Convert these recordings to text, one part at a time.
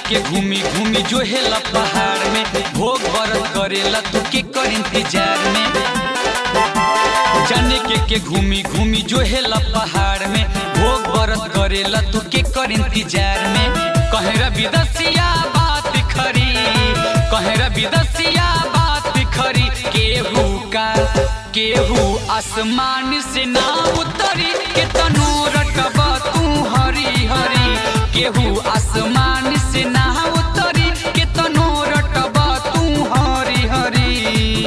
के घूमी घूमी जो हेला पहाड़ में भोग बरत करेला तू के कर इंतजार में जाने के के घूमी घूमी जो हेला पहाड़ में भोग बरत करेला तू के कर इंतजार में कहेरा विदसिया बात खरी कहेरा विदसिया बात खरी केहू का केहू आसमान से ना उतरी के तनो रटबा तू हरी हरी केहू आसमान से ना उतरी के तनो रटबा तू हरी हरी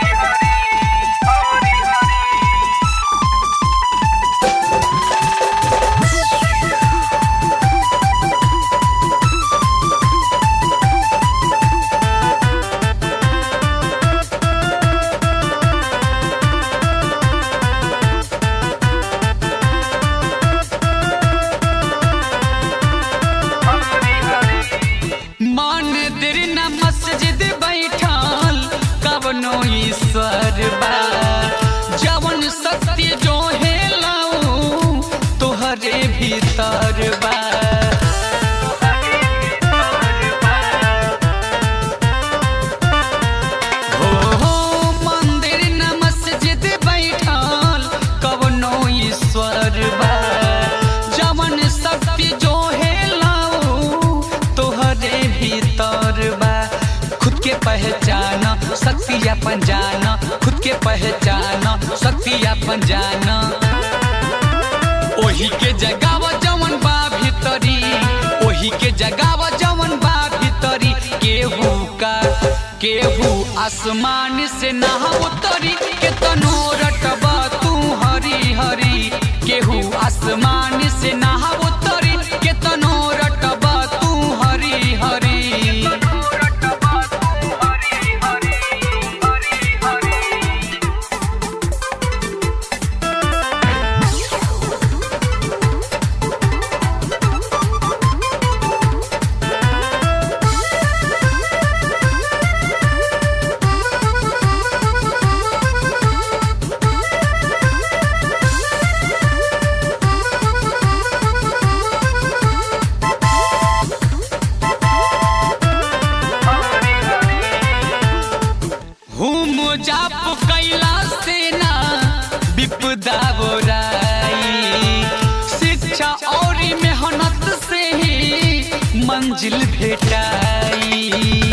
मान देर न मस्जिद बैठल कवनो ईश्वर बा जवन सत्य जो है लाऊ तोहरे भीतर बा हो हो मंदिर न मस्जिद बैठल कवनो ईश्वर बा जवन सत्य जो है लाऊ तोहरे भीतर बा खुद के पहचान शक्ति अपन जान खुद के पहचान शक्ति अपन जान ओही के जगाव जवन बा भीतरी ओही के जगाव जवन बा भीतरी केहू का केहू आसमान से ना उतरी के तनो रटबा तू हरी हरी केहू आसमान से ना उतरी के तनो रटबा तू हरी हरी हुम जाप कैला से ना विपदा बोराई शिक्षा और मेहनत से ही मंजिल भेटाई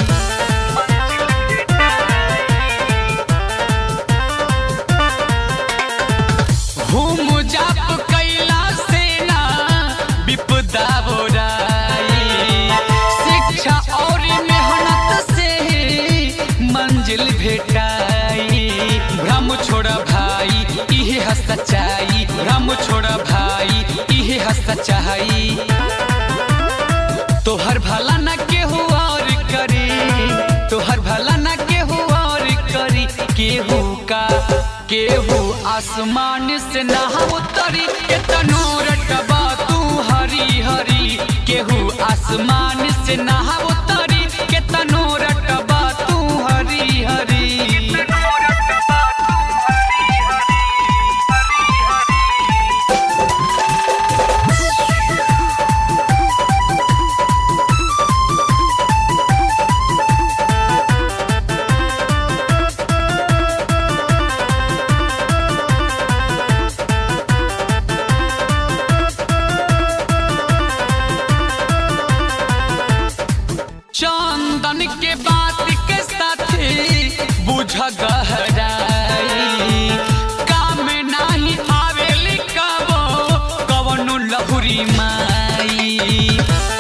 हुम जाप कैला से ना विपदा बोराई शिक्षा और मेहनत से ही मंजिल भेटाई भ्रम छोड़ भाई इहे है सच्चाई भ्रम छोड़ भाई इहे है सच्चाई तोहर भला न केहू और करी तोहर भला न केहू और करी केहू का केहू आसमान से ना उतरी के तनो रटबा तू हरी हरी केहू आसमान से ना उतरी के तनो रटबा तू हरी हरी चंदन के बात के साथे बुझ गहराई काम नाही आवेली कबो कवनो लहुरी माई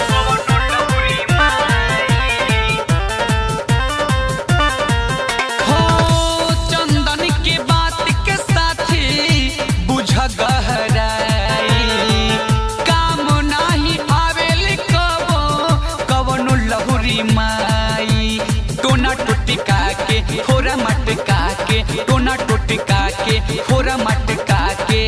हो चंदन के बात के साथे बुझ गहराई काम नाही आवेली कबो कवनो लहुरी माई टोना टोटिका के फोरा मटका के टोना टोटिका के फोरा मटका के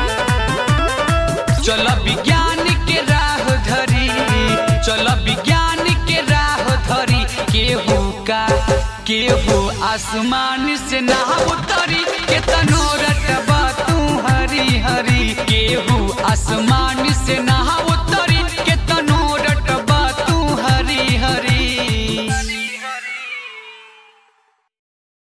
चल विज्ञान के राह धरी चल विज्ञान के राह धरी केहू का केहू आसमान से ना उतरी के तनो रटबा तू हरी हरी केहू